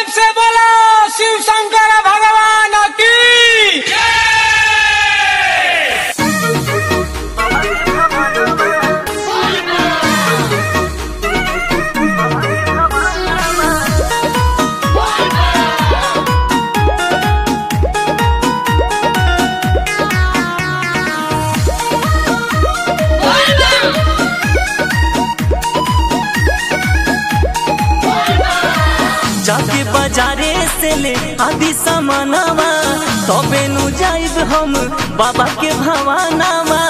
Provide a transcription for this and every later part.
से बोला शिव शंकर भगवान की जाके बाजारे से ले आदि सामानवा तबे नु जाइब हम बाबा के भवानावा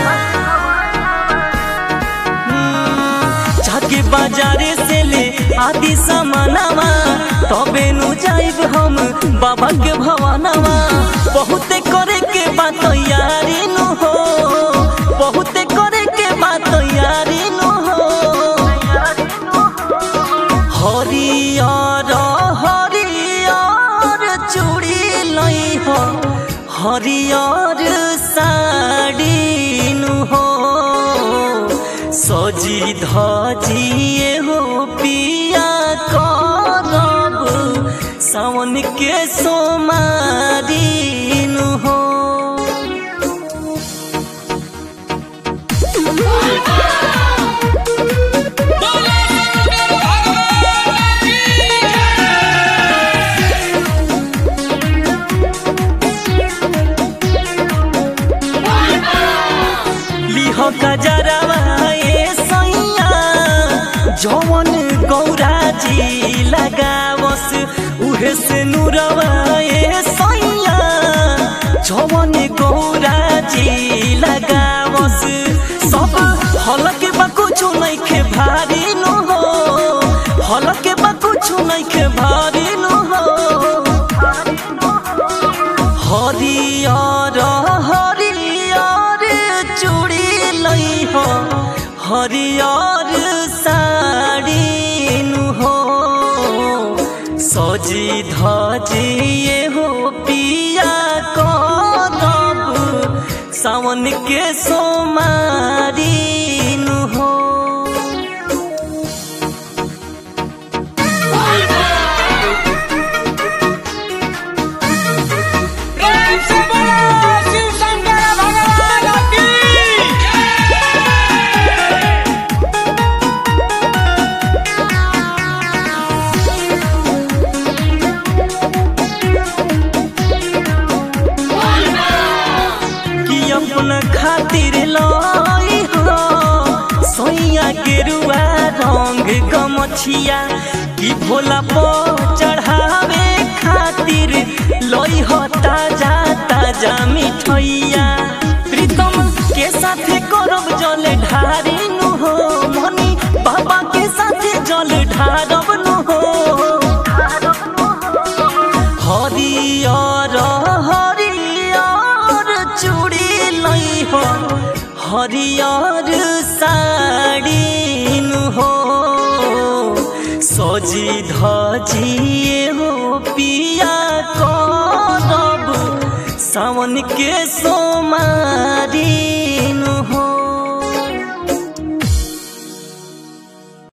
हम्म, जाके बाजारे से ले आदि सामानवा तबे नु जाइब हम बाबा के भवानावा बहुते करे के बात यारी नु हो बहुते करे के बात यारी नु हो हरियर हरियर चूड़ी लई हो हरियर साड़ी नु हो सजी धजिए हो पिया करब सावन के सोमारी नु हो लिह गजरवा ए सैया जवन गौरा जी लगावस उहे से नूरवा ए सैया जवन गौरा जी लगावस सब हलके बा कुछु नइखे भारी नु हो हलके बा कुछु नइखे भारी नु हो हरियर हरियर चूड़ी लई हो हरियर साड़ी नु हो सजी धजिए हो पिया करब सावन के सोमारी नु हो प्रेम से बोला शिव शंकर भगवान की कि अपना खातिर लाई हो सोइया गेरुआ रंग गमछिया कि भोला पो चढ़ावे खातिर लई हो ताजा ताजा मिठैया प्रीतम के साथे करब जल ढारी नु हो मनी बाबा के साथे जल ढारब नु हो हरियर हरियर चूड़ी लई हो हरियर साड़ी नु हो सजी धजिए हो पिया करब सावन के सोमा